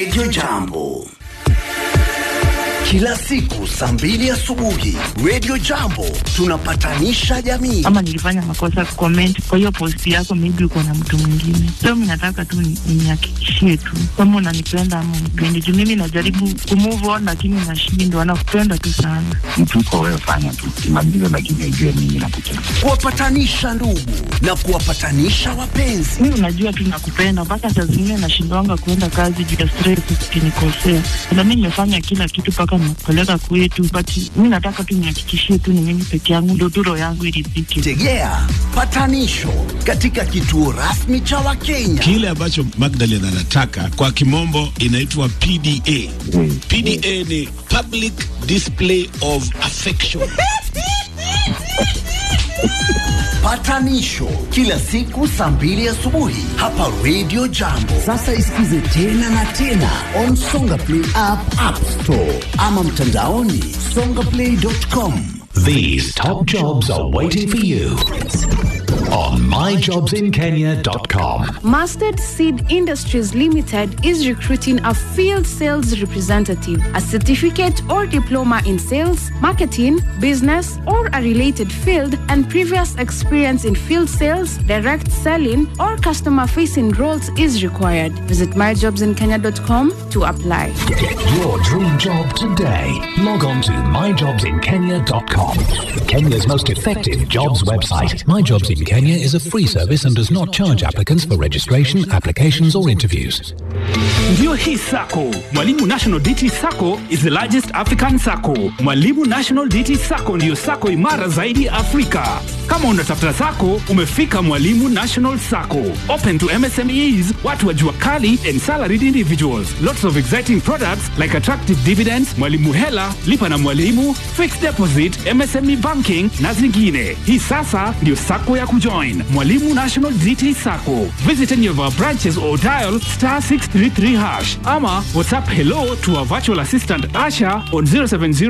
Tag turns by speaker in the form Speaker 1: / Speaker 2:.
Speaker 1: Radio Jambo kila siku saa mbili asubuhi Radio Jambo tunapatanisha jamii.
Speaker 2: ama nilifanya makosa comment kwa hiyo post yako, maybe uko na mtu mwingine. So mimi nataka tu ni- nihakikishie tu kama unanipenda ama unipendi, juu mimi najaribu kumove on lakini nashindwa. Nakupenda tu sana.
Speaker 3: mtu uko wewe, fanya tu kimaliza, lakini ujue mimi nakupenda.
Speaker 1: kuwapatanisha ndugu na kuwapatanisha wapenzi.
Speaker 2: Mimi unajua tu nakupenda, mpaka saa zingine nashindwanga kuenda kazi juu ya stress ukinikosea. Na mimi nimefanya kila kitu mpaka nimekupeleka kwetu, but mimi nataka tu nihakikishie tu ni mimi peke yangu, ndio tu roho yangu iridhike.
Speaker 1: Tegea patanisho katika kituo rasmi cha Wakenya.
Speaker 4: Kile ambacho Magdalene anataka kwa kimombo inaitwa PDA.
Speaker 3: Mm.
Speaker 4: PDA ni public display of affection.
Speaker 1: Patanisho kila siku saa mbili asubuhi hapa Radio Jambo. Sasa isikize tena na tena on Songa Play app, App Store ama mtandaoni songaplay.com.
Speaker 5: These top jobs are waiting for you on myjobsinkenya.com.
Speaker 6: Mustard Seed Industries Limited is recruiting a field sales representative, a certificate or diploma in sales, marketing, business, or a related field, and previous experience in field sales, direct selling, or customer facing roles is required. Visit myjobsinkenya.com to apply.
Speaker 5: Get your dream job today. Log on to myjobsinkenya.com. Kenya's most effective jobs website.
Speaker 7: My Jobs in Kenya is a free service and does not charge applicants for registration, applications, or interviews.
Speaker 8: Ndiyo hii sako Mwalimu National DT Sacco is the largest African sacco. Mwalimu National DT Sacco ndiyo sako imara zaidi Afrika. Kama unatafuta sako, umefika Mwalimu National Sacco. Open to MSMEs, watu wa jua kali and salaried individuals. Lots of exciting products like attractive dividends, Mwalimu Hela, lipa na Mwalimu, fixed deposit, MSME banking na zingine. Hii sasa ndiyo sako ya kujoin. Mwalimu National DT Sacco. Visit any of our branches or dial star 633 hash ama WhatsApp hello to our virtual assistant Asha on 070